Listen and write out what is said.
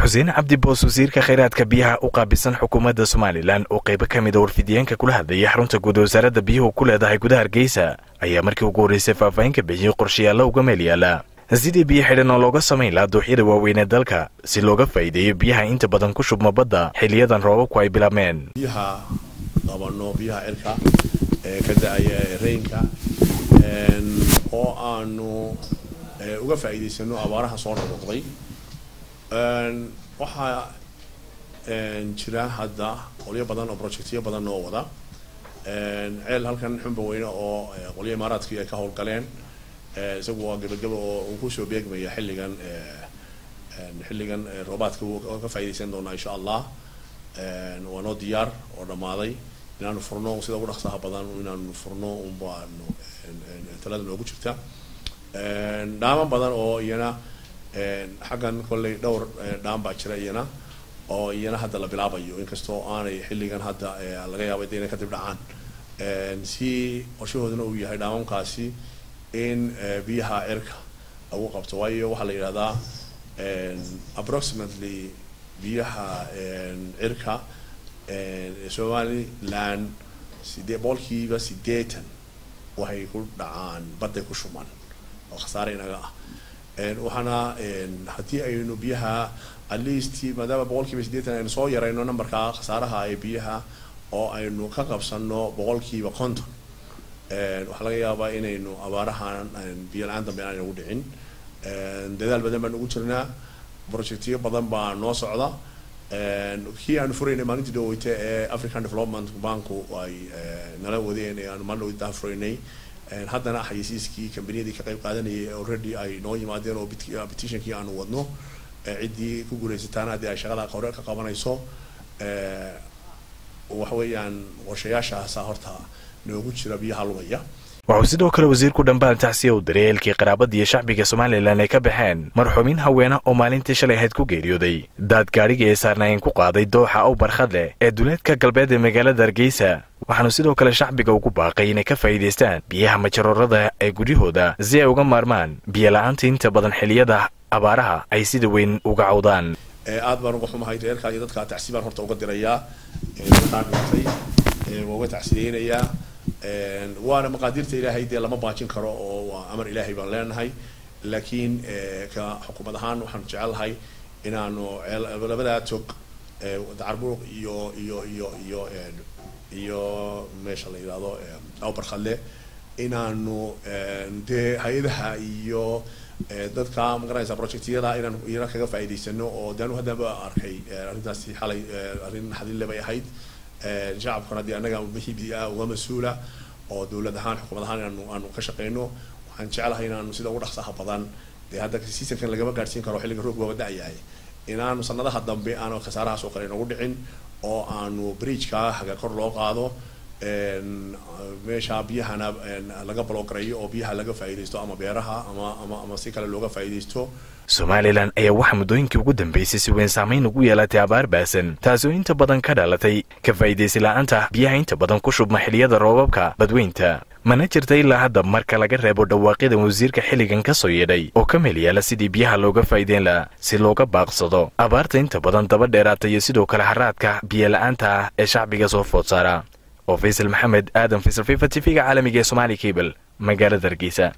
xuseen cabdi boos wasiirka khayraadka biyaha u qaabilsan xukuumadda somalilan oo qaybo ka mida warfidiyeenka kula hadlayay xarunta guud wasaaradda biyuhu ku leedahay gudaha hargeysa ayaa markii ugu horreysay faahfaahin ka bixiyey qorshayaalla uga meel yaala sidii biyo xidhan oo looga samayn lahaa dooxyada waaweynee dalka si looga faa'iideeyo biyaha inta badan ku shubma badda xiliyadan roobabku ay bilaabmeen biyaha qabano biyaha cirka ee ka da-aya reynka oo aanu uga faa'iidaysano abaaraha soo noqnoqday waxaa jira hadda qolyo badan oo projectyo badan oo wada ceel halkan xumba weyne oo qolyo imaaraadkii ay ka howlgaleen isagu waa gebageba oo uu kusoo beegmaya xilligan xilligan roobaadka ka faa'iidaysan doonaa insha allah waa noo diyaar oo dhammaaday inaanu furno sida ugu dhaqsaha badan inaanu furno unbaanu talada noogu jirta dhaamo badan oo iyana xaggan kolley dhowr dhaam baa jira iyana oo iyana hadda la bilaabayo inkastoo aanay xilligan hadda laga yaaba de inay kadib dhacaan si qorshahooduna uu yahay dhaamamkaasi in biyaha cirka lagu qabto waayo waxaa la yidhahdaa approximately biyaha cirka somaliland sidee boqolkiiba sideetan waxay ku dhacaan badday ku shuman oo khasaare inaga ah waxaana haddii aynu biyaha at least maadaama boqolkiiba sideetan aynu soo yarayno numberka khasaaraha ee biyaha oo aynu ka qabsano boqolkiiba konton waxaa laga yaabaa inaynu abaarahan biyo la-aan dambe aan ugu dhicin dadaal badan baan ugu jirnaa projectyo badan baa noo socda kii aanu furaynay maalintii dhaweyta ee african development banku ay nala wadeen ee aanu maalin dhaweyta furaynay haddana xayisiiskii kambaniyadii ka qayb qaadanayay already ay noo yimaadeen oo petitionkii aanu wadno ciddii ku guulaysataana haddii ay shaqada hore ka qabanayso waxa weeyaan qorshayaashaasa horta noogu jira biyaha lugaya wuxuu sidoo kale wasiirku dhambaal tacsiya u diray eelkii qaraabada iyo shacbiga somalilan ay ka baxeen marxuumiin haweena oo maalintii shalay ahayd ku geeriyooday daad gaadhigii ay saarnaayeen ku qaaday dooxa ow barkhad leh ee duleedka galbeed ee magaalada hargeysa waxaanu sidoo kale shacbiga ugu baaqay inay ka faa'iidaystaan biyaha majaroorada ee guryahooda si ay uga maarmaan biyo la-aanta inta badan xiliyada abaaraha ay sida weyn uga cawdaan aad baan uga xumahay reerkaa iyo dadkaa tacsi baan horta uga dirayaa dadkaa dhintay waa uga tacsiyeynayaa waana maqaadiirta ilaahay dee lama baajin karo oo waa amar ilaahay baan leenahay laakiin ka xukuumad ahaan waxaan jecelahay inaanu labadaa tog dacarbuuq iyo iyo iyo iyo iyo meesha la yidhahdo awbarkhadle inaanu dee hay-adaha iyo dadka magaranaysa projectyada inaan iyana kaga faa'iidaysano oo de anu haddaba arkay arrintaasi xalay arrin naxdinle bay ahayd shacabkuna dee annaga wixii uga mas-uula oo dowlad ahaan xukuumad ahaan inaanu aanu ka shaqeyno waxaan jecelahay inaanu sida ugu dhaqsaha badan dee hadda seasonkan lagama gaadhsiin karo xilliga roog waaba da-yahay inaanu sanadaha dambe aanu khasaarahaas oo kale inagu dhicin oo aanu bridgeka haga kor loo qaado meesha biyahana laga balogarayo oo biyaha laga faa'iidaysto ama beeraha ama ama ama si kale looga faa'iidaysto somalilan ayaa waxaa muddooyinkii ugu dambeysay si weyn saamayn ugu yeelatay abaar baasan taasoo inta badan ka dhalatay ka faa'iidaysi la-aanta biyaha inta badan ku shubma xiliyada roobabka badweynta mana jirta ilaa hadda marka laga reebo dhawaaqyada wasiirka xilligan ka soo yeedhay oo ka meel yaala sidii biyaha looga faa'iideyn laha si looga baaqsado abaarta inta badan daba dheeraata iyo sidoo kale haraadka biyo la-aanta ah ee shacbiga soo food saara oo faysal maxamed aadan faysal fifa t v-ga caalamiga ee somaali cable magaalada hargeysa